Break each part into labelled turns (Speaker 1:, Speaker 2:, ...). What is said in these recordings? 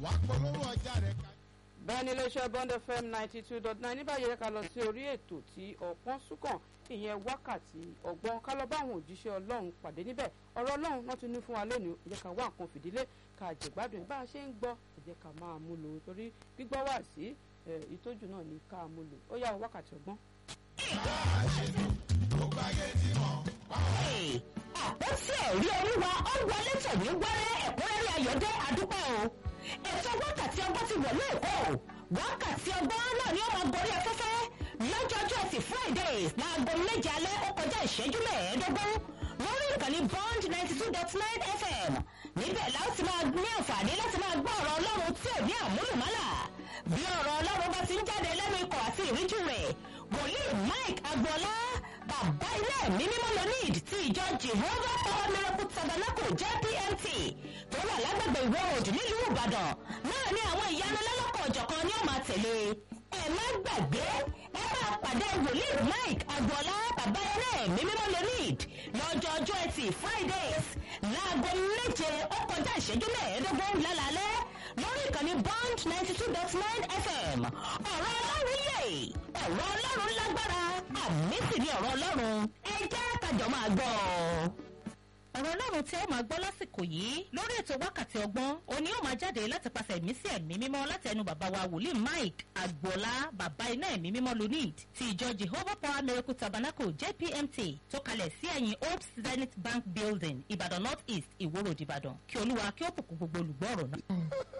Speaker 1: wàá polówó ọjà rẹ̀ ká.
Speaker 2: bẹ́ẹ̀ ni iléeṣẹ́ bond fm ninety two dot nine níbàyẹ̀ ká lọ sí orí ètò tí ọ̀pọ̀n súnkàn ìyẹn wákàtí ọgbọ́n ká lọ bá àwọn òjíṣẹ́ ọlọ́run pàdé níbẹ̀ ọ̀rọ̀ ọlọ́run náà tún ní fún wa lónìí ẹ jẹ́ ká wá nǹkan fìdílé ká jẹ̀gbádùn bá a ṣe ń gbọ́ ẹ jẹ́ ká máa mú lò torí gbígbọ́ wà sí ìtọ́jú náà ní ká mú lò ó yá wákàtí ọgbọ́n.
Speaker 3: àpótí ẹ̀rí olúwa ó wọlé tòní wẹ́rẹ́ ẹ̀kúnrẹ́rẹ́ ayọ̀dẹ́ àdúpẹ́ o ètò wákàtí ọgbọ́n ti wọ̀ lóòkó wákàtí ọgbọ́n náà ni ó máa gorí afẹ́fẹ́ lọ́jọ́jọ́ ti fridays láago méje alẹ́ ó kọjá ìṣẹ́jú mẹ́ẹ̀ẹ́dógún lórí ìkànnì bond ninety two dot nine fm níbẹ̀ láti máa ní àǹfààní láti máa gbọ́ ọ̀rọ̀ ọlọ́run tí ò ní àmúlùmálà bí ọ̀rọ̀ ọlọ́run bá ti ń jáde lẹ́nu ikọ̀ àti ìríjú rẹ̀ wòlíì mike agboola bàbá ilé ẹ̀mí mímọ́ lonid ti ìjọ jehovah power miracle tabernacle jpmt tó wà lágbègbè ìwọ òdì nílùú ìbàdàn náà ní àwọn ìyanu lọ́lọ́kọ̀ ọ̀jọ̀kan ni ó máa tẹ̀lé ẹ má gbàgbé ẹ máa pàdé wòlíì mike agboola bàbá ilé ẹ̀mí mímọ́ lonid lọ́jọ́ ọjọ́ ẹtì fridays láago méje ó kọjá ìṣẹ́jú mẹ́ẹ̀ẹ́dógún lálálẹ́ lórí ìkànnì bond ninety two dot nine fm ọ̀rọ̀ ọlọ́run yè ọ̀rọ̀ ọlọ́run lágbára àmì sì ni ọ̀rọ̀ ọlọ́run ẹ jẹ́ kájọ máa gbọ́ ọ ọ̀rọ̀ ọlọ́run tí ó máa gbọ́ lásìkò yìí lórí ètò wákàtí ọgbọ́n òní ó máa jáde láti pàṣẹ ẹ̀mí sí ẹ̀mí mímọ́ láti ẹnu bàbá wa wòlíì mike agboola bàbá iná ẹ̀mí mímọ́ lunid ti ìjọ jehovah power miracle tabernacle jpmt tó kalẹ̀ sí ẹ̀yìn old zenith bank building ìbàdàn north east ìwó road ìbàdàn kí olúwa kí ó bùkún gbogbo olùgbọ́ ọ̀rọ̀ náà.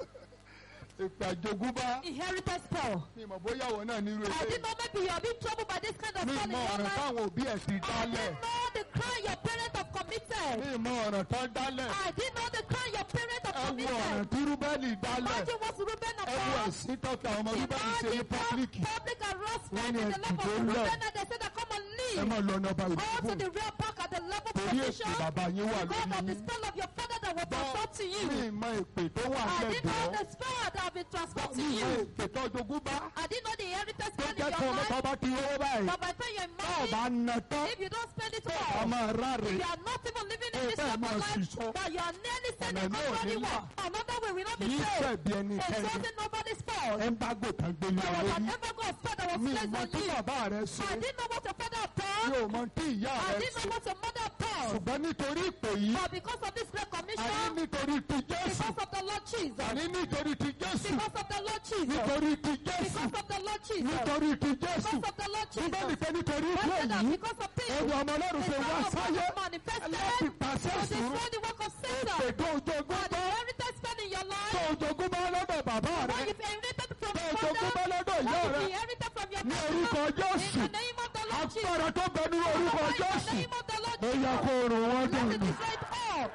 Speaker 1: ìpè àjogúnbá
Speaker 4: inheritance power.
Speaker 1: mi mọ̀ bóyá àwọn náà nírú
Speaker 4: I
Speaker 1: ilé
Speaker 4: didn't know maybe you are being troubled by this kind of
Speaker 1: mi
Speaker 4: sin in
Speaker 1: mọ
Speaker 4: your
Speaker 1: ọ̀ràn
Speaker 4: life.
Speaker 1: táwọn òbí ẹ̀ ti
Speaker 4: I
Speaker 1: dálẹ̀
Speaker 4: didn't know the crime your parents have committed.
Speaker 1: mi mọ ọ̀ràn tán dálẹ̀
Speaker 4: I didn't know the crime your parents have
Speaker 1: ẹ wo ọ̀ràn
Speaker 4: committed.
Speaker 1: tí rúbẹ́lì dálẹ̀
Speaker 4: Imagine what Reuben
Speaker 1: ẹ wo
Speaker 4: upon.
Speaker 1: ẹ̀sìn tọ́ka àwọn ọmọ rúbẹ́lì ṣe ní
Speaker 4: Imagine
Speaker 1: pọ́blíkì
Speaker 4: public public harassment
Speaker 1: Wọ́n ní
Speaker 4: in the
Speaker 1: ẹ̀sìn
Speaker 4: level
Speaker 1: tó
Speaker 4: of
Speaker 1: ń lọ.
Speaker 4: Reuben and they said that come and
Speaker 1: ẹ
Speaker 4: leave.
Speaker 1: mọ̀ lọ ọ̀nà ọba
Speaker 4: Go to
Speaker 1: ìdìbò
Speaker 4: the real park at the level
Speaker 1: torí
Speaker 4: position.
Speaker 1: èpè bàbá yín wà
Speaker 4: Because of
Speaker 1: lórí
Speaker 4: the
Speaker 1: yín
Speaker 4: spell of your father that was transferred to
Speaker 1: mi
Speaker 4: you.
Speaker 1: mọ èpè tó wà
Speaker 4: I didn't know
Speaker 1: lẹ́gbẹ̀ẹ́
Speaker 4: the spell that have been transferred to
Speaker 1: mi mọ
Speaker 4: you.
Speaker 1: èpè tó jogúnbá
Speaker 4: I didn't know the inheritance
Speaker 1: tó
Speaker 4: spell in
Speaker 1: jẹ́
Speaker 4: your
Speaker 1: kó ọmọ tó
Speaker 4: life.
Speaker 1: bá ti rówó báyìí
Speaker 4: But by the time you're
Speaker 1: tó o bá
Speaker 4: married,
Speaker 1: na tán
Speaker 4: if you don't spend it
Speaker 1: tó
Speaker 4: well,
Speaker 1: o máa ráre
Speaker 4: if you are not even living in
Speaker 1: Oh,
Speaker 4: this
Speaker 1: bẹ́ẹ̀
Speaker 4: type
Speaker 1: máa
Speaker 4: of life,
Speaker 1: ṣìṣọ́.
Speaker 4: but you are nearly
Speaker 1: Ọ̀nà
Speaker 4: sending
Speaker 1: náà ò
Speaker 4: nobody
Speaker 1: ní là.
Speaker 4: one. Another way will not
Speaker 1: kì
Speaker 4: be
Speaker 1: í
Speaker 4: saved.
Speaker 1: ṣẹ̀bi ẹni
Speaker 4: It's
Speaker 1: kẹ́ni
Speaker 4: wasn't nobody's fault.
Speaker 1: ẹ ń bá gòtà gbélé
Speaker 4: There
Speaker 1: wa
Speaker 4: was an
Speaker 1: lórí
Speaker 4: ever God spell that was
Speaker 1: mi
Speaker 4: placed
Speaker 1: mọ
Speaker 4: on
Speaker 1: tí
Speaker 4: you.
Speaker 1: bàbá rẹ ṣe
Speaker 4: I didn't know what your father had
Speaker 1: mi
Speaker 4: done.
Speaker 1: ò mọ tí ìyá
Speaker 4: I
Speaker 1: rẹ
Speaker 4: didn't
Speaker 1: ṣe
Speaker 4: know what your mother had done.
Speaker 1: ṣùgbọ́n nítorí ìpè yìí
Speaker 4: But because of this great
Speaker 1: àní
Speaker 4: commission,
Speaker 1: nítorí ti Jésù
Speaker 4: because of the Lord Jesus,
Speaker 1: àní nítorí ti Jésù
Speaker 4: because of the Lord Jesus,
Speaker 1: nítorí ti Jésù
Speaker 4: because of the Lord Jesus,
Speaker 1: nítorí ti Jésù
Speaker 4: because of the Lord
Speaker 1: bíbélì
Speaker 4: Jesus.
Speaker 1: pé nítorí
Speaker 4: Why
Speaker 1: ìpè
Speaker 4: said that?
Speaker 1: yìí
Speaker 4: Because of this,
Speaker 1: ẹ̀rù ọmọ ọlọ́run
Speaker 4: the
Speaker 1: ṣe wá
Speaker 4: Son of
Speaker 1: sáyé
Speaker 4: God manifested
Speaker 1: láti pàṣẹ
Speaker 4: to
Speaker 1: ìṣòro
Speaker 4: destroy the work of Satan.
Speaker 1: ètò òjògùn
Speaker 4: And
Speaker 1: bá
Speaker 4: the inheritance spent in your
Speaker 1: tó
Speaker 4: life,
Speaker 1: òjògùn bá lọ́dọ̀ bàbá rẹ
Speaker 4: what you've inherited from
Speaker 1: tó
Speaker 4: your
Speaker 1: òjògùn bá
Speaker 4: father,
Speaker 1: lọ́dọ̀ ìyá
Speaker 4: what
Speaker 1: rẹ
Speaker 4: you've inherited from your
Speaker 1: ní
Speaker 4: mother,
Speaker 1: orúkọ Jésù
Speaker 4: in the name of the Lord Jesus,
Speaker 1: agbára tó bẹ nínú orúkọ
Speaker 4: in the
Speaker 1: Jésù
Speaker 4: name of the Lord
Speaker 1: ó yẹ
Speaker 4: Jesus,
Speaker 1: kó rò wọ́n
Speaker 4: let it
Speaker 1: dànù.
Speaker 4: destroy it all.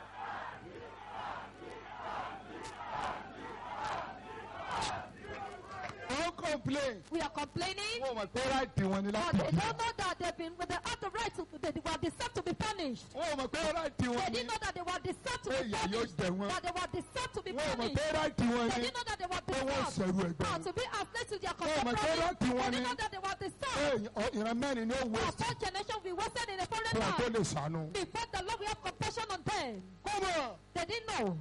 Speaker 1: ó complain
Speaker 4: We are complaining,
Speaker 1: wọ́n mọ̀ pé ráìtì wọn ni
Speaker 4: but
Speaker 1: láti
Speaker 4: they
Speaker 1: jẹ
Speaker 4: don't know that they've been, they have the right to, they were deserved to be punished.
Speaker 1: wọ́n mọ̀ pé ráìtì
Speaker 4: They
Speaker 1: wọn ni
Speaker 4: didn't know that they were deserved to
Speaker 1: pé
Speaker 4: be
Speaker 1: ìyà yóò
Speaker 4: punished.
Speaker 1: jẹ wọn
Speaker 4: That they were deserved to be
Speaker 1: wọ́n mọ̀
Speaker 4: punished.
Speaker 1: pé ráìtì wọn
Speaker 4: They
Speaker 1: ni
Speaker 4: didn't know that they were
Speaker 1: pé wọ́n
Speaker 4: deserved.
Speaker 1: ṣẹ̀rù ẹ̀gbẹ́
Speaker 4: Ah, to be enslaved to their
Speaker 1: Wọ́n mọ̀ pé
Speaker 4: contemporaries.
Speaker 1: ráìtì
Speaker 4: They
Speaker 1: wọn
Speaker 4: didn't
Speaker 1: ni
Speaker 4: know that they were
Speaker 1: pé
Speaker 4: deserved.
Speaker 1: ìran mẹ́rin ni ó wọ
Speaker 4: Our first generation will be wasted in a foreign
Speaker 1: fún wa tó
Speaker 4: land.
Speaker 1: lè sànú.
Speaker 4: Before the Lord will have compassion on them.
Speaker 1: kọ́mọ̀
Speaker 4: They didn't know.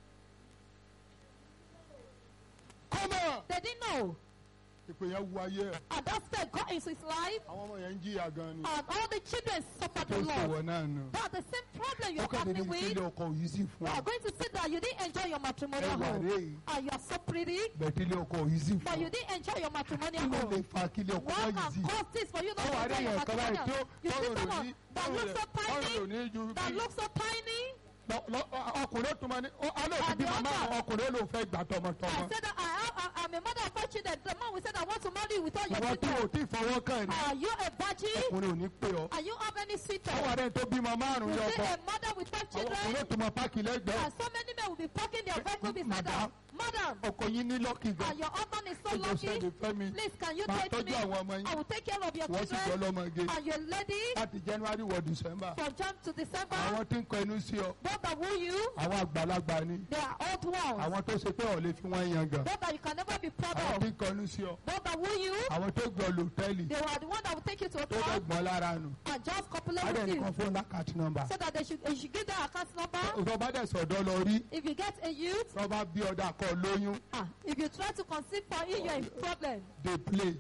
Speaker 1: kọ́mọ̀
Speaker 4: They didn't know.
Speaker 1: ìpè yẹn wu ayé ẹ̀
Speaker 4: And that spell got into his life.
Speaker 1: àwọn ọmọ yẹn ń jìyà gan ni
Speaker 4: And all the children suffered
Speaker 1: tó
Speaker 4: the
Speaker 1: ṣe
Speaker 4: Lord.
Speaker 1: wọ náà nù.
Speaker 4: But the same problem
Speaker 1: ó
Speaker 4: you're
Speaker 1: kàn dédé
Speaker 4: battling with,
Speaker 1: ìpínlẹ̀ ọkọ̀ yìí sì fún
Speaker 4: you
Speaker 1: ọ.
Speaker 4: are going to see that you didn't enjoy your matrimonial
Speaker 1: ẹwà
Speaker 4: home.
Speaker 1: rẹ̀ yìí
Speaker 4: And you are so pretty,
Speaker 1: bẹ̀tílẹ̀ ọkọ̀ yìí sì
Speaker 4: but
Speaker 1: fún
Speaker 4: you
Speaker 1: ọ.
Speaker 4: didn't enjoy your matrimonial
Speaker 1: kí ló lè
Speaker 4: home.
Speaker 1: fa kílẹ̀ ọkọ̀
Speaker 4: What
Speaker 1: yìí sì.
Speaker 4: can cause this for you not
Speaker 1: ó wà
Speaker 4: to
Speaker 1: rí
Speaker 4: enjoy your
Speaker 1: èèyàn kan báyìí tí ó
Speaker 4: matrimonial? You see
Speaker 1: tọ́rọ̀ rò ní
Speaker 4: someone that looks so
Speaker 1: tọ́rọ̀ rò
Speaker 4: tiny,
Speaker 1: ní ju
Speaker 4: that
Speaker 1: bí
Speaker 4: looks so tiny.
Speaker 1: lọ- lọ- ọkùnrin tó máa ní ó- alẹ́ òfin
Speaker 4: And
Speaker 1: bí
Speaker 4: the
Speaker 1: màmá
Speaker 4: other-
Speaker 1: ọkùnrin ló fẹ́ gbà
Speaker 4: I
Speaker 1: tọmọtọmọ.
Speaker 4: said that I have, I, I'm a mother of five children. The man will say that I want to marry you with all your
Speaker 1: ìwọ tí o
Speaker 4: children.
Speaker 1: tí fọwọ́ kàn ní
Speaker 4: Are you a virgin?
Speaker 1: ọkùnrin ò ní pé ọ.
Speaker 4: Are you have any
Speaker 1: ó wà
Speaker 4: sweetheart?
Speaker 1: rẹ̀ tó bímọ márùn-ún
Speaker 4: You
Speaker 1: ní
Speaker 4: see
Speaker 1: ọkọ.
Speaker 4: a mother with five
Speaker 1: àwọn
Speaker 4: children?
Speaker 1: ọkùnrin tó máa páàkì lẹ́gbẹ̀ẹ́.
Speaker 4: And so many men will be parking their vehicle beside
Speaker 1: Madam.
Speaker 4: her. Madam,
Speaker 1: ọkọ yín ní lọ́kì gan.
Speaker 4: and your husband is so
Speaker 1: ẹjọ
Speaker 4: lucky.
Speaker 1: sẹ́ni fẹ́mi
Speaker 4: Please, can you
Speaker 1: máa
Speaker 4: take
Speaker 1: tọ́jú
Speaker 4: me?
Speaker 1: àwọn ọmọ yín.
Speaker 4: I will take care of your
Speaker 1: wọ́n sì jọ
Speaker 4: children.
Speaker 1: lọ́mọge.
Speaker 4: And your lady,
Speaker 1: láti january wọ december.
Speaker 4: from Jan to December,
Speaker 1: àwọn tí ń kọ inú sí ọ
Speaker 4: both that woo you,
Speaker 1: àwọn àgbàlagbà ni.
Speaker 4: they are old loved ones.
Speaker 1: àwọn tó ṣe pé ọ̀ lè fi wọ́n yan gan
Speaker 4: Those that you can never be proud
Speaker 1: àwọn
Speaker 4: of.
Speaker 1: tí ń kọnu sí ọ
Speaker 4: Those that woo you,
Speaker 1: àwọn tó gbọ́ lòtẹ́ẹ̀lì
Speaker 4: they were the one that will take you to a
Speaker 1: tó fẹ́
Speaker 4: club
Speaker 1: gbọ́n lára nù
Speaker 4: and just copulate with
Speaker 1: adẹ́nìkan
Speaker 4: you.
Speaker 1: fún lákàtí nọ́mbà
Speaker 4: So that they should, you should give their account number.
Speaker 1: tó bá dẹ̀ sọ̀dọ́ lọ rí
Speaker 4: If you get a youth,
Speaker 1: tó bá bí ọ̀dà kọ lóyún
Speaker 4: ah, if you try to conceive for him, you're in problem.
Speaker 1: dey play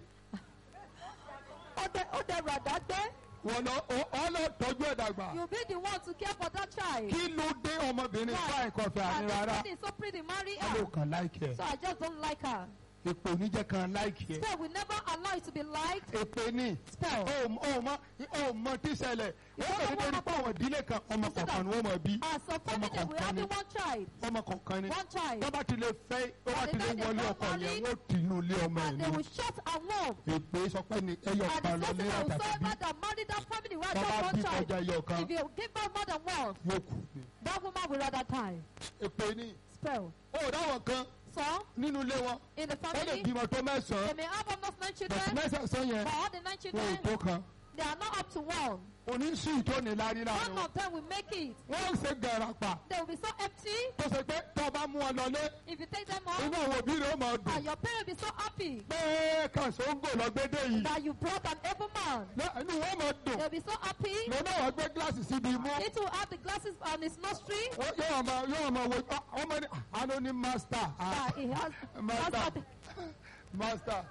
Speaker 4: Ó dẹ ó dẹ ràdá gbé.
Speaker 1: wọn lọ ọ ọ lọ tọ́jú ẹ̀ dàgbà
Speaker 4: You be the one to care for that child.
Speaker 1: kí ló dé ọmọbìnrin fáìn kọfẹ àní
Speaker 4: And
Speaker 1: rárá
Speaker 4: the lady is so pretty, marry
Speaker 1: wọn ló
Speaker 4: her.
Speaker 1: kàn láìkì ẹ
Speaker 4: So I just don't like her.
Speaker 1: èpò oníjẹ kan láìkì ẹ
Speaker 4: So we never allow you to be liked.
Speaker 1: èpè ní
Speaker 4: Spell.
Speaker 1: ó ó mọ ó mọ tí ṣẹlẹ̀ ó kàn dédé rí pé àwọn ìdílé kan ọmọ kọ̀ọ̀kan ni wọ́n mọ̀ bí
Speaker 4: As a family,
Speaker 1: ọmọ
Speaker 4: we
Speaker 1: kọ̀ọ̀kan
Speaker 4: have
Speaker 1: ni
Speaker 4: one child.
Speaker 1: ọmọ kọ̀ọ̀kan ni
Speaker 4: One child.
Speaker 1: tó bá ti lè fẹ́ tó bá ti lè
Speaker 4: And the
Speaker 1: wọlé
Speaker 4: guy
Speaker 1: ọkọ
Speaker 4: they
Speaker 1: yẹn
Speaker 4: got
Speaker 1: wọ́n tì inú ilé ọmọ ẹ̀
Speaker 4: And they
Speaker 1: ní
Speaker 4: will shut and warm.
Speaker 1: èpè sọ pé ní ẹyọ
Speaker 4: And
Speaker 1: kan
Speaker 4: the
Speaker 1: lọ
Speaker 4: person
Speaker 1: ní
Speaker 4: that will
Speaker 1: àtàkì bí
Speaker 4: serve that marry that family, we have
Speaker 1: tó bá
Speaker 4: just
Speaker 1: bí
Speaker 4: one child.
Speaker 1: kọjá ẹyọ kan
Speaker 4: If you give birth more than one,
Speaker 1: yóò kù ní.
Speaker 4: that woman will rather die.
Speaker 1: èpè ní
Speaker 4: Spell.
Speaker 1: ó dáwọn kan
Speaker 4: So,
Speaker 1: nínú ilé wọn
Speaker 4: in the
Speaker 1: wọ́n lè
Speaker 4: family,
Speaker 1: bímọ tó
Speaker 4: they
Speaker 1: mẹ́sàn-án
Speaker 4: may have almost nine
Speaker 1: bẹ̀sì
Speaker 4: children,
Speaker 1: mẹ́sàn-án yẹn
Speaker 4: but all the nine
Speaker 1: wọn ò
Speaker 4: children,
Speaker 1: tó kan
Speaker 4: they are not up to one.
Speaker 1: oníṣù ìtóni lárí
Speaker 4: One
Speaker 1: láàrin
Speaker 4: of them will make it.
Speaker 1: wọ́n ń ṣe gàràpà
Speaker 4: They will be so empty.
Speaker 1: tó ṣe pé tó bá mú wọn lọlé
Speaker 4: If you take them
Speaker 1: inú
Speaker 4: off,
Speaker 1: àwọn òbí rẹ̀ ó máa dùn
Speaker 4: and your parents will be so happy
Speaker 1: pé kàṣóńgò lọ́gbẹ́dẹ́ yìí
Speaker 4: that you brought an able man.
Speaker 1: Lọ- inú wọn máa dùn
Speaker 4: They'll be so happy.
Speaker 1: lọ́nà wọn gbé gíláàsì síbi imú
Speaker 4: Need to have the glasses on his nostril.
Speaker 1: Wọ́n- yóò máa yóò máa wo ọ- ọmọ ní àná ní master ah,
Speaker 4: That he has,
Speaker 1: master
Speaker 4: master,
Speaker 1: master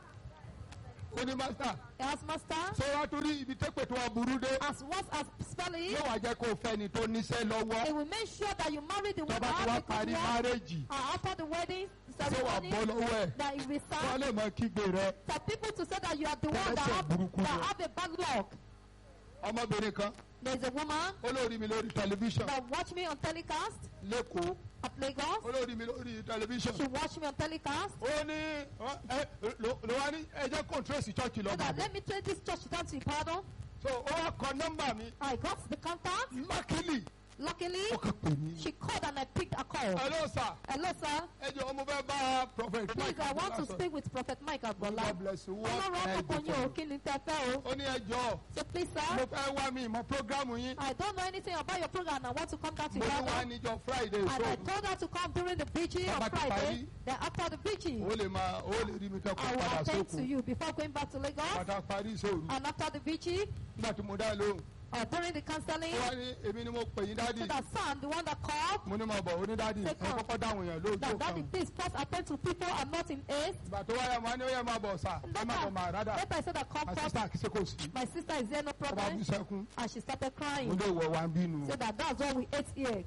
Speaker 1: ó ní master
Speaker 4: he has master.
Speaker 1: ṣé wàá torí ibi tẹ́pẹ̀ tó wà burú dé
Speaker 4: As worse as spelling,
Speaker 1: yóò wá jẹ́ kó o fẹ́ ni tó níṣẹ́ lọ́wọ́
Speaker 4: it will make sure that you marry the
Speaker 1: tó
Speaker 4: one
Speaker 1: bá ti
Speaker 4: that
Speaker 1: wá
Speaker 4: has a good
Speaker 1: parí
Speaker 4: work.
Speaker 1: márẹ́jì
Speaker 4: And after the wedding
Speaker 1: ṣé wàá
Speaker 4: ceremony,
Speaker 1: bọ́ lọ́wọ́ ẹ̀
Speaker 4: that it will
Speaker 1: wọ́n
Speaker 4: start
Speaker 1: lè mọ kígbe rẹ
Speaker 4: for people to say that you are the one that
Speaker 1: Ẹlẹ́sẹ̀
Speaker 4: have,
Speaker 1: burúkú
Speaker 4: that
Speaker 1: ni.
Speaker 4: have a bad luck.
Speaker 1: ọmọbìnrin kan
Speaker 4: There's a woman
Speaker 1: olórí mi lórí tẹlifíṣàn
Speaker 4: that watch me on telecast
Speaker 1: lẹ́kọ̀ọ́
Speaker 4: at Lagos.
Speaker 1: olórí mi lórí tẹlifíṣàn
Speaker 4: She watch me on telecast.
Speaker 1: ó ní ọ, ẹ, ló ló wá ní ẹ jẹ́ kọ́ńtírẹ́sì chọ́ọ̀chì
Speaker 4: So
Speaker 1: lọ́gbà
Speaker 4: that
Speaker 1: bọ̀
Speaker 4: let me take this church down to Ibadan.
Speaker 1: so ó wá kọ nọ́mbà mi
Speaker 4: I got the contact.
Speaker 1: mákìlì
Speaker 4: Luckily,
Speaker 1: ó kàn pè mí.
Speaker 4: she called and I picked a call.
Speaker 1: hello sir
Speaker 4: Hello, sir.
Speaker 1: ẹ jọ ọmọ fẹ́ bá prophet
Speaker 4: Please,
Speaker 1: Mike
Speaker 4: I want to
Speaker 1: Abdullah
Speaker 4: speak with Prophet Mike Agbola.
Speaker 1: God bless you. What
Speaker 4: Ọlọ́run
Speaker 1: can I do
Speaker 4: ọkọ̀ yín
Speaker 1: for
Speaker 4: ò
Speaker 1: you?
Speaker 4: kí ni tẹ fẹ́ o.
Speaker 1: ó ní ẹ jọ
Speaker 4: So please,
Speaker 1: mo
Speaker 4: sir,
Speaker 1: fẹ́ wá mi ìmọ̀ programu yín
Speaker 4: I don't know anything about your program and I want to come down to
Speaker 1: mo ní wá
Speaker 4: Ibadan.
Speaker 1: níjọ friday
Speaker 4: And I
Speaker 1: so
Speaker 4: told her to come during the vigil on
Speaker 1: Bàbá ti
Speaker 4: Friday.
Speaker 1: parí.
Speaker 4: Then after the vigil,
Speaker 1: ó lè máa ó lè rí mi kẹ́kọ̀ọ́
Speaker 4: I will
Speaker 1: padà
Speaker 4: attend to
Speaker 1: sókun
Speaker 4: you before going back to Lagos.
Speaker 1: pátá parí ìṣòro
Speaker 4: And after the vigil,
Speaker 1: nígbà tí mo dá lóhùn
Speaker 4: or during the counseling,
Speaker 1: ó wá ní èmi ni mo pè yín dádì
Speaker 4: so that son, the one that called,
Speaker 1: mo ní mo bọ̀ ó ní dádì ẹ
Speaker 4: Second.
Speaker 1: kọ́kọ́ dáhùn èèyàn lójú
Speaker 4: that
Speaker 1: kan
Speaker 4: daddy, please first attend to people and not in haste.
Speaker 1: ìgbà tó wáyà máa ní ó yẹ máa bọ̀ sà ẹ má bọ̀ máa rádà
Speaker 4: Later I said that come
Speaker 1: my
Speaker 4: first.
Speaker 1: sister kìí ṣe kò sí
Speaker 4: My sister is there, no
Speaker 1: ó bá
Speaker 4: problem.
Speaker 1: bú sẹ́kún
Speaker 4: And she started
Speaker 1: mo
Speaker 4: crying.
Speaker 1: lé ìwọ wa ń bínú
Speaker 4: So that that's what we ate here.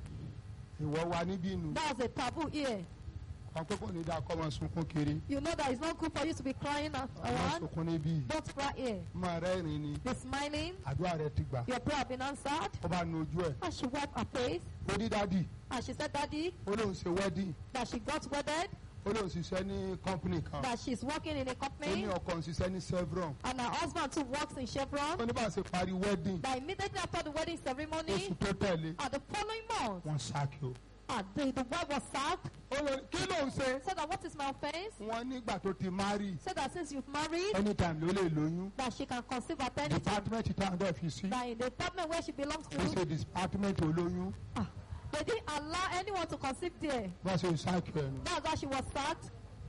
Speaker 1: ìwọ wa ní bínú
Speaker 4: That was a taboo here.
Speaker 1: kan pé kò ní dáa kọ́ ọmọ sunkún kiri
Speaker 4: You know that it's not good for you to be crying a-
Speaker 1: ọmọ
Speaker 4: around.
Speaker 1: sunkún níbí
Speaker 4: Don't cry here.
Speaker 1: máa rẹ́rìn ni
Speaker 4: Be smiling.
Speaker 1: àdúrà rẹ ti gbà
Speaker 4: Your prayer have been answered.
Speaker 1: ó bá nu ojú ẹ̀
Speaker 4: And she wiped her face.
Speaker 1: ó ní dádì
Speaker 4: And she said, Daddy,
Speaker 1: ó lóun ṣe wedding
Speaker 4: that she got wedded,
Speaker 1: ó lóun ṣiṣẹ́ ní company kan
Speaker 4: that she's working in a
Speaker 1: ó ní
Speaker 4: company,
Speaker 1: ọkọ ń ṣiṣẹ́ ní Chevron
Speaker 4: and her husband too works in
Speaker 1: ó
Speaker 4: Chevron.
Speaker 1: ní bá a ṣe parí wedding
Speaker 4: That immediately after the wedding ceremony,
Speaker 1: oṣù tó tẹ̀lé
Speaker 4: at the following month,
Speaker 1: wọ́n ṣáàkì o.
Speaker 4: and the, the wife was sacked.
Speaker 1: ó lọ kí ló ń ṣe
Speaker 4: Said that what is my offense?
Speaker 1: wọ́n nígbà tó ti marry
Speaker 4: Said that since you've married,
Speaker 1: anytime ló lè lóyún
Speaker 4: that she can conceive at any time.
Speaker 1: department táwọn dẹ̀ fi sí
Speaker 4: That in the department where she belongs
Speaker 1: ó ṣe
Speaker 4: to,
Speaker 1: department olóyún
Speaker 4: ah, they didn't allow anyone to conceive there.
Speaker 1: wọ́n ṣe ṣáàkì ẹ̀ nù.
Speaker 4: That's why she was sacked.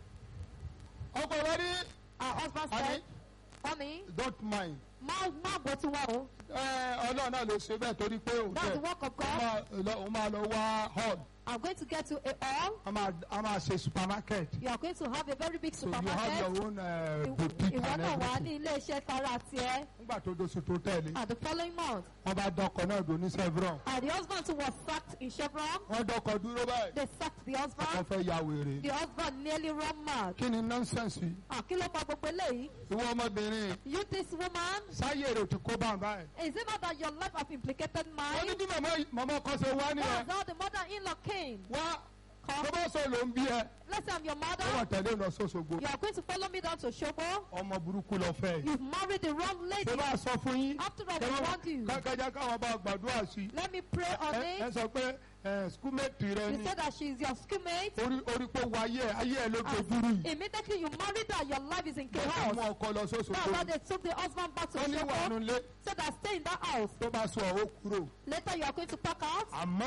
Speaker 1: ọkọ rẹ ní
Speaker 4: Her husband
Speaker 1: honey
Speaker 4: said, Honey,
Speaker 1: don't mind
Speaker 4: má má gbọ́ tí wọ́n o.
Speaker 1: ẹ ọlọ́run náà ló ṣe bẹ́ẹ̀ torí pé òun
Speaker 4: That's the
Speaker 1: tẹ̀
Speaker 4: work of
Speaker 1: ó
Speaker 4: God.
Speaker 1: máa lọ- ó máa lọ wá hall
Speaker 4: I'm going to get to a hall.
Speaker 1: a máa a máa ṣe supermarket
Speaker 4: You are going to have a very big
Speaker 1: so you have
Speaker 4: supermarket.
Speaker 1: your own uh, boutique
Speaker 4: Ìwọ
Speaker 1: and
Speaker 4: náà wà
Speaker 1: everything.
Speaker 4: ní ilé iṣẹ́ tara tiẹ̀.
Speaker 1: nígbà tó doṣù tó tẹ̀lé
Speaker 4: At the following month,
Speaker 1: wọ́n bá dọkọ̀ náà dùn ní Chevron
Speaker 4: and the husband too was sacked in Chevron.
Speaker 1: wọ́n dọkọ̀ dúró báyìí
Speaker 4: They sacked the
Speaker 1: wọ́n
Speaker 4: husband.
Speaker 1: fẹ́ ya wèrè
Speaker 4: The husband nearly run mad.
Speaker 1: kí ni nonsense yìí
Speaker 4: Ah, kí ló pa gbogbo eléyìí?
Speaker 1: ìwọ ọmọbìnrin
Speaker 4: You this woman,
Speaker 1: sáyé rẹ̀ ti kó bá ń báyìí.
Speaker 4: is it not that your life have implicated
Speaker 1: wọ́n ní
Speaker 4: mine?
Speaker 1: bí màmá màmá kan ṣe wá nìyẹn
Speaker 4: That's how the mother-in-law came.
Speaker 1: wá
Speaker 4: Come.
Speaker 1: tó bá sọ ló ń bí ẹ
Speaker 4: Let's say I'm your
Speaker 1: ó wà
Speaker 4: mother.
Speaker 1: tẹ̀lé lọ sọ́sọ́gbó
Speaker 4: You are going to follow me down to Shobo.
Speaker 1: ọmọ burúkú lọ fẹ́ yìí.
Speaker 4: You've married the wrong lady.
Speaker 1: ṣé bá a sọ fún yín
Speaker 4: After all, we want you.
Speaker 1: kákájá káwọn bá gbàdúrà sí i.
Speaker 4: Let me pray on
Speaker 1: ẹ ẹ
Speaker 4: it.
Speaker 1: sọ pé ẹ skúmẹ̀tì rẹ
Speaker 4: You
Speaker 1: ni
Speaker 4: said that she's your schoolmate.
Speaker 1: orí orí pé wọ ayé ẹ ayé ẹ ló dojúrú yìí.
Speaker 4: Immediately you married her, your life is in
Speaker 1: wọ́n
Speaker 4: chaos.
Speaker 1: mú ọkọ lọ
Speaker 4: That's why
Speaker 1: sọ́sọ́gbó.
Speaker 4: they took the husband back to
Speaker 1: wọ́n ní wà
Speaker 4: Shobo.
Speaker 1: nulẹ̀
Speaker 4: So that stay in that house.
Speaker 1: tó bá sọ ọ́ kúrò.
Speaker 4: Later you are going to pack out.
Speaker 1: àmọ́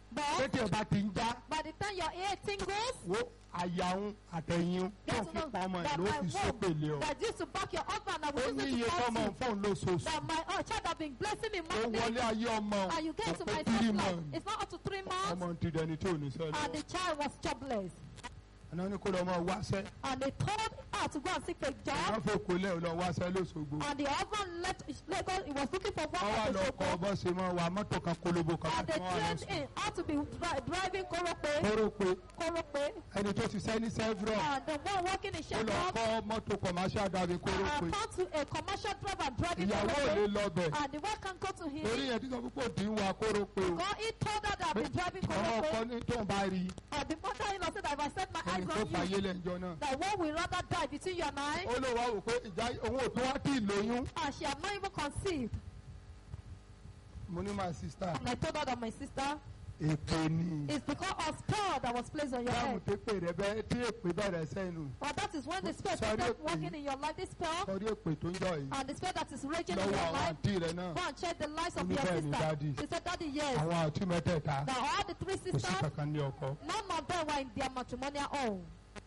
Speaker 4: But
Speaker 1: pété ẹ̀ bá ti ń já
Speaker 4: by the time your ear tingles,
Speaker 1: wo àyàwó àtẹ̀yìn tó
Speaker 4: get
Speaker 1: ń
Speaker 4: to
Speaker 1: fi
Speaker 4: know
Speaker 1: pa ọmọ ẹ̀
Speaker 4: that
Speaker 1: ló
Speaker 4: my
Speaker 1: fi sópèlè
Speaker 4: womb
Speaker 1: ọ.
Speaker 4: that used to back your husband and
Speaker 1: ó
Speaker 4: we
Speaker 1: ní
Speaker 4: used
Speaker 1: iye
Speaker 4: to
Speaker 1: tọ́mọ
Speaker 4: to
Speaker 1: ń fóun lóṣooṣù.
Speaker 4: that my oh, child have been blessing me
Speaker 1: ó
Speaker 4: monthly
Speaker 1: wọlé ayé ọmọ
Speaker 4: and you
Speaker 1: kò
Speaker 4: get to
Speaker 1: pé
Speaker 4: my
Speaker 1: three
Speaker 4: first life.
Speaker 1: months.
Speaker 4: It's not up to three months
Speaker 1: ọmọ ti dẹni tí ò ní sẹ́lẹ̀.
Speaker 4: and the child was jobless.
Speaker 1: àná ní kó lọ mọ wáṣẹ́.
Speaker 4: And they told her to go and seek a
Speaker 1: wọ́n
Speaker 4: job
Speaker 1: fò kólẹ̀ ò lọ wáṣẹ́ lóṣogbo.
Speaker 4: and the husband left Lagos. He was looking for work
Speaker 1: wọ́n wá
Speaker 4: at
Speaker 1: lọ kọ́
Speaker 4: Osogbo
Speaker 1: bọ́ ṣe mọ́ wa mọ́tò kan kólóbó kan
Speaker 4: and they
Speaker 1: láti wọ́n wá lọ
Speaker 4: trained
Speaker 1: sùn.
Speaker 4: him how to be dri- driving Korope,
Speaker 1: kóró pé
Speaker 4: Korope
Speaker 1: ẹni tó ṣiṣẹ́ ní Chevron
Speaker 4: and the one working in
Speaker 1: ó lọ
Speaker 4: Chevron
Speaker 1: kọ́ mọ́tò commercial dàbí kóró pé
Speaker 4: and found to a commercial driver driving
Speaker 1: ìyàwó ò lè
Speaker 4: Korope
Speaker 1: lọ bẹ̀
Speaker 4: and the wife can't go to
Speaker 1: torí
Speaker 4: him
Speaker 1: yẹn tí sọ púpọ̀ tí ń wa kóró pé o
Speaker 4: God he told her that I've been driving
Speaker 1: ọmọ ọkọ
Speaker 4: Korope
Speaker 1: ní tóun bá rí
Speaker 4: and the mother-in-law said that if I set my
Speaker 1: ẹni
Speaker 4: eyes
Speaker 1: tó
Speaker 4: on
Speaker 1: fàyè
Speaker 4: you
Speaker 1: lẹ́njọ́ náà.
Speaker 4: that one will rather die between you and I
Speaker 1: ó lè wá wò pé ìjà òun ò tún wá tí ì lóyún.
Speaker 4: and she had not even conceived
Speaker 1: mo ní my sister
Speaker 4: and I told her that my sister
Speaker 1: èpè ni
Speaker 4: it's because of spell that was placed on your
Speaker 1: dáhùn
Speaker 4: head
Speaker 1: tó pè rẹ bẹ́ẹ̀ tí èpè bẹ̀rẹ̀ sẹ́nu
Speaker 4: Well, that is when the spell
Speaker 1: Sorry,
Speaker 4: started
Speaker 1: please.
Speaker 4: working in your life, this spell,
Speaker 1: sọrí èpè tó ń jọ yìí
Speaker 4: and the spell that is raging in
Speaker 1: lọ́wọ́
Speaker 4: your
Speaker 1: àwọn
Speaker 4: life.
Speaker 1: àǹtí rẹ náà
Speaker 4: Go and check the lives of
Speaker 1: Ó ní
Speaker 4: your
Speaker 1: bẹ́ẹ̀ ni,
Speaker 4: sister.
Speaker 1: Daddy.
Speaker 4: She said, Daddy, yes.
Speaker 1: àwọn àǹtí mẹ́tẹ̀ẹ̀ta
Speaker 4: That all the three
Speaker 1: kò sí
Speaker 4: sisters,
Speaker 1: kankan ní ọkọ.
Speaker 4: none of them were in their matrimonial home.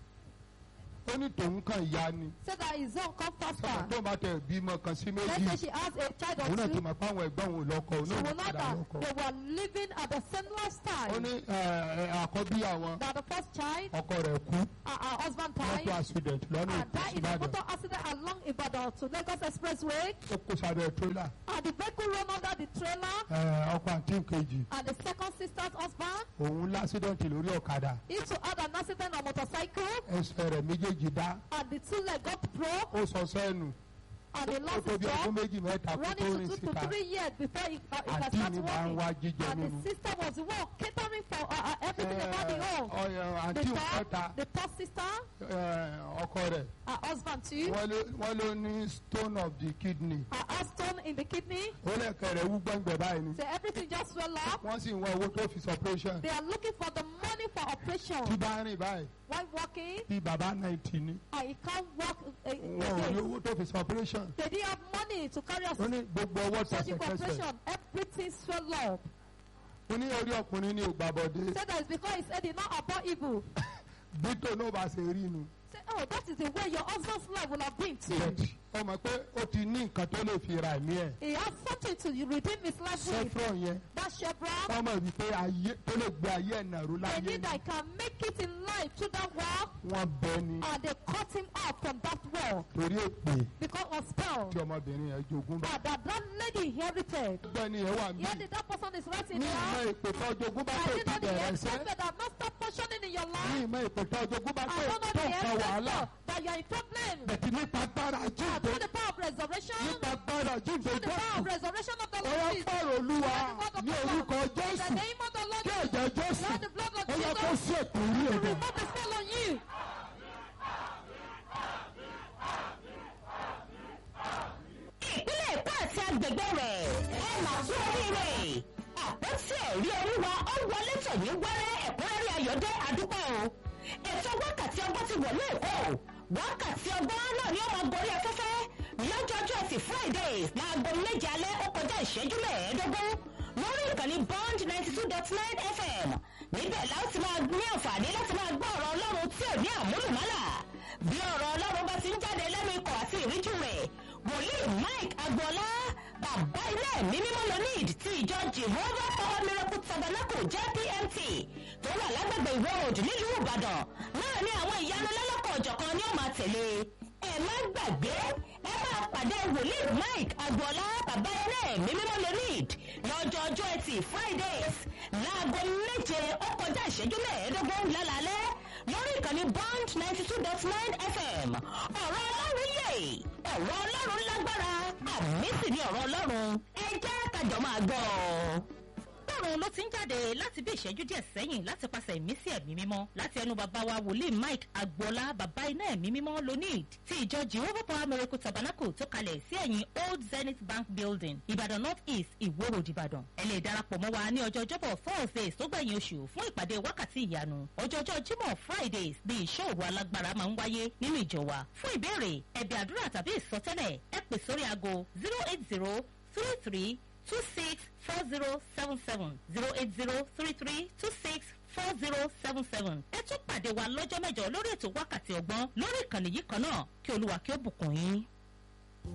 Speaker 1: ó ní tòun kan ìyá ni
Speaker 4: Said that his own come
Speaker 1: sọ̀rọ̀
Speaker 4: faster.
Speaker 1: tó bá tẹ̀ bímọ kan sí
Speaker 4: Let's
Speaker 1: méjì
Speaker 4: say she has a child
Speaker 1: òun
Speaker 4: or
Speaker 1: náà ti
Speaker 4: two.
Speaker 1: mọ̀ pé àwọn ẹ̀gbọ́n òun lọ́kọ òun
Speaker 4: She
Speaker 1: náà
Speaker 4: will
Speaker 1: ti
Speaker 4: know
Speaker 1: padà
Speaker 4: that
Speaker 1: lọ́kọ.
Speaker 4: they were living at the same
Speaker 1: ó
Speaker 4: lifestyle.
Speaker 1: ní ẹ, ẹ, àkọ́bí àwọn
Speaker 4: That the first child,
Speaker 1: ọkọ rẹ̀ kú
Speaker 4: uh, her husband
Speaker 1: mọ́tò
Speaker 4: died,
Speaker 1: accident lọ́nà
Speaker 4: and died in a
Speaker 1: ìbàdàn
Speaker 4: motor accident along Ibadan to Lagos Expressway.
Speaker 1: ó kó sábẹ́ tírélà
Speaker 4: And the vehicle ran under the trailer,
Speaker 1: ẹ, ọkọ àǹtí kejì
Speaker 4: and the second sister's husband
Speaker 1: òun lásídẹ̀ǹtì lórí ọ̀kadà
Speaker 4: He too had an accident on motorcycle
Speaker 1: ẹsẹ̀ rẹ̀ méjèèjì dá
Speaker 4: and the two leg got broke
Speaker 1: ó sọ sẹ́nu
Speaker 4: and he
Speaker 1: ó
Speaker 4: lost
Speaker 1: tó
Speaker 4: his
Speaker 1: bí ọdún
Speaker 4: job
Speaker 1: méjì mẹ́ta kó tó
Speaker 4: running
Speaker 1: rìn
Speaker 4: to two to
Speaker 1: síta
Speaker 4: three years before he, uh, he can
Speaker 1: àǹtí
Speaker 4: start
Speaker 1: mi máa ń
Speaker 4: working.
Speaker 1: wá jíjẹ
Speaker 4: And
Speaker 1: nínú
Speaker 4: the sister was the one catering for uh, uh, everything about the home.
Speaker 1: ọyàn
Speaker 4: The
Speaker 1: àǹtí òkúta
Speaker 4: third, the third sister,
Speaker 1: ọkọ rẹ̀
Speaker 4: her husband too,
Speaker 1: wọ́n ló- wọ́n ló ní stone of the kidney
Speaker 4: her had stone in the kidney.
Speaker 1: ó lẹ́kẹ̀ rẹ̀ wú gbẹ̀ngbẹ̀ báyìí ni
Speaker 4: So everything just swell up.
Speaker 1: wọ́n sì ń wá owó tó fi sọ operation
Speaker 4: They are looking for the money for
Speaker 1: tí
Speaker 4: operation.
Speaker 1: bá rìn báyìí
Speaker 4: While walking,
Speaker 1: bí bàbá náìtì ni
Speaker 4: and he can't walk uh,
Speaker 1: wọn ò ní
Speaker 4: again.
Speaker 1: owó tó fi sọ operation
Speaker 4: They didn't have money to carry
Speaker 1: ó
Speaker 4: us
Speaker 1: ní gbogbo ọwọ́
Speaker 4: surgical
Speaker 1: tẹsẹ̀kẹsẹ̀
Speaker 4: operation. Everything swell up.
Speaker 1: ó ní orí ọkùnrin ní ògbàbọ̀dé
Speaker 4: Said that it's because he said he not about evil.
Speaker 1: bí tó náà bá ṣe rí nu
Speaker 4: Say, oh, that is the way your husband's life will have been too.
Speaker 1: bẹ́ẹ̀ ọmọ pé ó ti ní nǹkan tó lè fi ra ẹ̀mí ẹ̀
Speaker 4: He has something to redeem his life with.
Speaker 1: sẹ́frọ̀ yẹn
Speaker 4: That Chevron,
Speaker 1: ọmọ ìbí pé ayé tó lè gbé ayé ẹ̀ nàró
Speaker 4: they
Speaker 1: láyé
Speaker 4: need that he can make it in life through that walk,
Speaker 1: wọ́n bẹ ni
Speaker 4: and they cut him off from that wall
Speaker 1: torí èpè
Speaker 4: because of spell.
Speaker 1: tí ọmọbìnrin yẹn jogún bá
Speaker 4: But that, that lady inherited.
Speaker 1: gbẹ́ni yẹn wà mí
Speaker 4: Here the that person is writing
Speaker 1: ní ìmọ̀
Speaker 4: down.
Speaker 1: èpè tó jogún bá
Speaker 4: I
Speaker 1: tó
Speaker 4: did
Speaker 1: ti
Speaker 4: not the
Speaker 1: bẹ̀rẹ̀ sẹ́
Speaker 4: ancestor that not stop functioning in your
Speaker 1: ní
Speaker 4: life.
Speaker 1: ìmọ̀ èpè tó jogún bá
Speaker 4: I
Speaker 1: tó
Speaker 4: don't know
Speaker 1: tó
Speaker 4: the
Speaker 1: nǹkan wàhálà
Speaker 4: ancestor that you are in problem.
Speaker 1: bẹ̀tì nípa agbára
Speaker 4: And
Speaker 1: jíǹde
Speaker 4: through the power of resurrection,
Speaker 1: nípa agbára jíǹde
Speaker 4: through the power
Speaker 1: jésù
Speaker 4: of resurrection of the
Speaker 1: ọwọ́
Speaker 4: Lord Jesus.
Speaker 1: pọ̀rọ̀ olúwa ní orúkọ
Speaker 4: In the
Speaker 1: jésù
Speaker 4: name of the Lord
Speaker 1: kí
Speaker 4: Jesus.
Speaker 1: ẹ̀jẹ̀ jésù
Speaker 4: Lord, the blood of
Speaker 1: ó yẹ kó
Speaker 4: Jesus.
Speaker 1: sí ètò orí
Speaker 4: to
Speaker 1: ẹ̀dẹ̀.
Speaker 4: remove the spell on you.
Speaker 3: ìpínlẹ̀ èkó àti agbègbè rẹ̀ ẹ mà tún oríire àpótí ẹ̀rí oríwa ó wọlé tọ̀ ní wẹ́rẹ́ ẹ̀kúnrẹ́rẹ́ ayọ̀dẹ́ àdúpẹ́ o ètò wákàtí ọgbọ́n ti wọlé èkó wákàtí ọgbọ́n náà ni ó máa gorí afẹ́fẹ́ lọ́jọ́jọ́ ẹtì fridays láago méje alẹ́ ó kọjá ìṣẹ́jú mẹ́ẹ̀ẹ́dógún lórí ìkànnì bond ninety two dot nine fm níbẹ̀ la ó ti máa ní àǹfààní láti máa gbọ́ ọ̀rọ̀ ọlọ́run tí ò ní àmúlùmálà bí ọ̀rọ̀ ọlọ́run bá ti ń jáde lẹ́nu ikọ̀ àti ìríjú rẹ̀ wòlíì mike agboola bàbá ilé ẹ̀mí mímọ́ lonid ti ìjọ jehovah power miracle tabernacle jpmt tó wà lágbègbè ìwọ òdì nílùú ìbàdàn náà ní àwọn ìyanu lọ́lọ́kọ̀ ọ̀jọ̀kan ni ó máa tẹ̀lé ẹ má gbàgbé ẹ máa pàdé wòlíì mike agboola bàbá ilé ẹ̀mí mímọ́ lonid lọ́jọ́ ọjọ́ ẹtì fridays láago méje ó kọjá ìṣẹ́jú mẹ́ẹ̀ẹ́dógún lálálẹ́ lórí ìkànnì bond ninety two dot nine fm ọ̀rọ̀ ọlọ́run yè ọ̀rọ̀ ọlọ́run lágbára àmì sì ni ọ̀rọ̀ ọlọ́run ẹ jẹ́ kájọ máa gbọ́ ọ ọlọ́run ló ti ń jáde láti bí ìṣẹ́jú díẹ̀ sẹ́yìn láti pàṣẹ ìmísí ẹ̀mí mímọ́ láti ẹnu bàbá wa wòlíì mike agboola bàbá iná ẹ̀mí mímọ́ lonid ti ìjọ jehovah power miracle tabernacle tó kalẹ̀ sí ẹ̀yìn old zenith bank building ìbàdàn north east ìwó road ìbàdàn ẹ lè darapọ̀ mọ́ wa ní ọjọ́ ọjọ́bọ̀ thursdays tó gbẹ̀yìn oṣù fún ìpàdé wákàtí ìyanu ọjọ́jọ́ jímọ̀ fridays ní ìṣọ́ òru alágbára máa ń wáyé nínú ìjọ wa fún ìbéèrè ẹ̀bẹ̀ àdúrà tàbí ìsọtẹ́lẹ̀ ẹ pè sórí aago zero eight zero three three two six four zero seven seven zero eight zero three three two six four zero seven seven. ẹ tún pàdé wa lọ́jọ́ mẹ́jọ lórí ètò wákàtí ọgbọ́n lórí ìkànnì yìí kan náà kí olúwa kí ó bùkún yín.